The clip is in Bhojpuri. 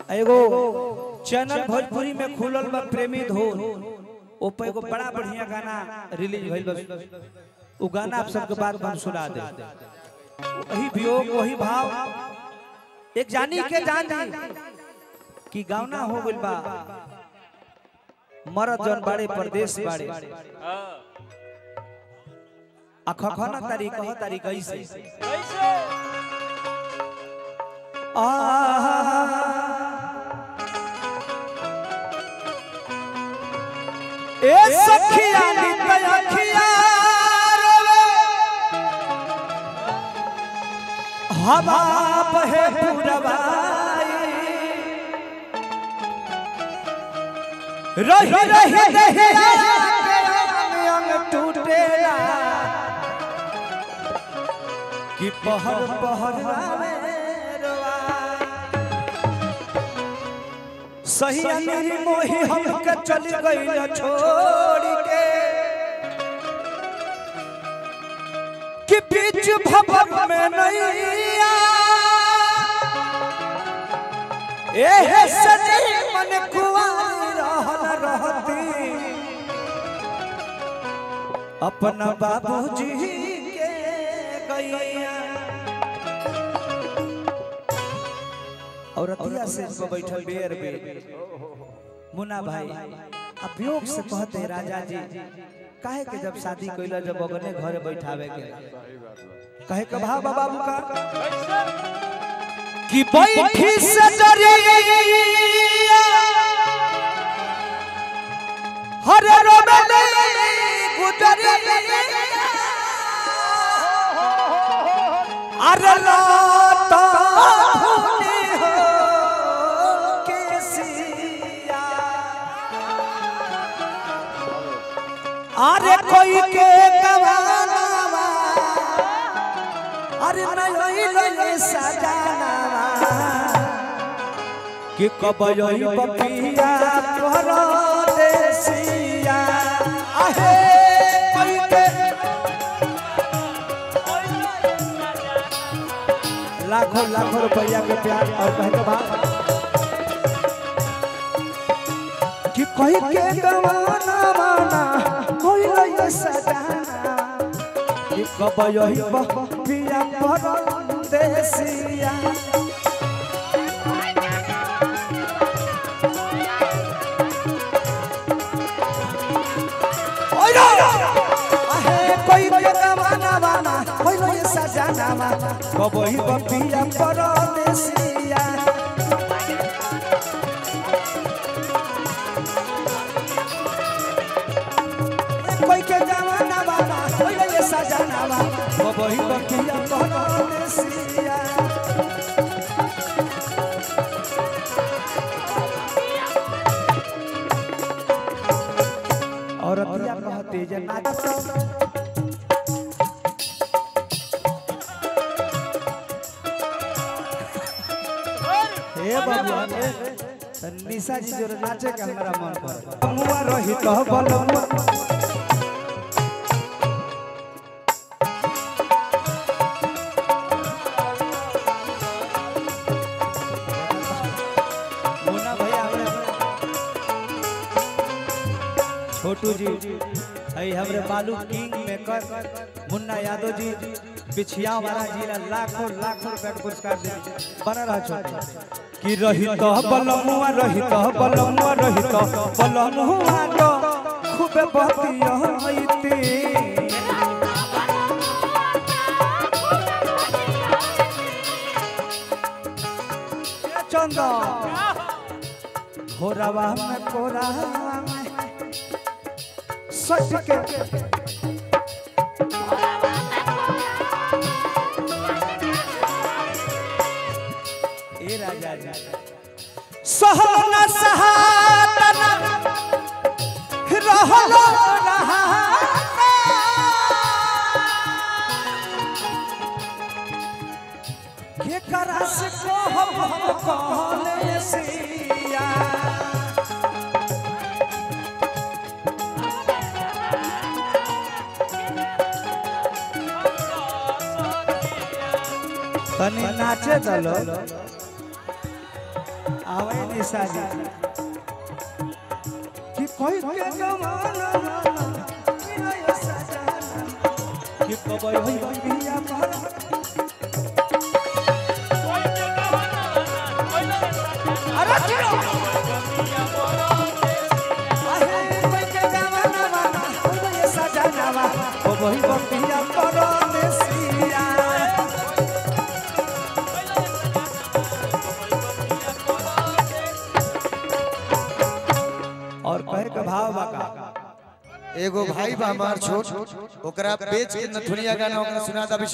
एगो चैनल भोजपुरी में खुलल बा प्रेमी धोन ओ पे एगो बड़ा बढ़िया गाना रिलीज भइल बा उ गाना आप सबके बाद हम सुना दे वही वियोग वही भाव एक जानी के जान जी कि गावना हो गइल बा मरद जन बाड़े परदेश बाड़े अखखना तारीख कह तारीख ऐसे ए सखिया नित अखिया हवा बहे पुरवाई रही रही दहिया के अंग अंग टूटेला कि पहर पहर रावे रोवाई। सही मेरी मोही हमके चल गई छोड़ के कि बीच भवन में नैया एहे सजी मन कुआरी रहल रहती अपना बाबूजी के गैया और अतिया से पर बैठल बेर बेर मुन्ना भाई अब वियोग से कहते राजा जी काहे के जब शादी कइला जब अगने घर बैठावे के कहे के भाव बाबू का कि बैठी से डरिया हर रोबे गुजरिया अरे लाता भूली हो केसिया अरे कोई के गवानावा अरे नहीं लगे सजानावा कि कब यही बपिया तोहर देसिया आहे कोई के लाखों लाखों रुपया के प्यार और कहे के बाद कि कोई के गवाना वाना कोई लगे सजाना कि कब यही बपिया परदेसिया ओइरा आहे कोई के गवाना वाना कोई लगे सजाना कब यही बपिया परदेसिया कोई के जवाना बाबा कोई ले सजाना बाबा वो वही बकिया परदेसिया और अतिया कहते जे नाच हे बाबू निशा जी जो नाचे के हमरा मन पर मुआ रही तो बल मुन्ना भैया हमरे छोटू जी है हमरे बालू किंग मेकर मुन्ना यादव जी बिछिया वाला जिला लाखों लाखों रुपया के पुरस्कार दे बना रहा छोटू कि रही तो बलमुआ रही तो बलमुआ रही तो बलमुआ तो खूबे बतिया होइती चंदा घोरावा में कोरावा में सट के ए राजा जी सहना सहातना रहलो रहाता के करस को हम कहले सिया तनी नाचे दलो आवे निशा जी कि कोई के गवाना मेरा ये सजना कि कबई होई बिया पर अरे जियो आहे कोई के गवाना वाना मेरा ये सजना कबई बिया पर देसिया और कहे के भाव बाका एगो भाई बा हमार छोट ओकरा बेच के नथुनिया गाना ओकरा सुना दा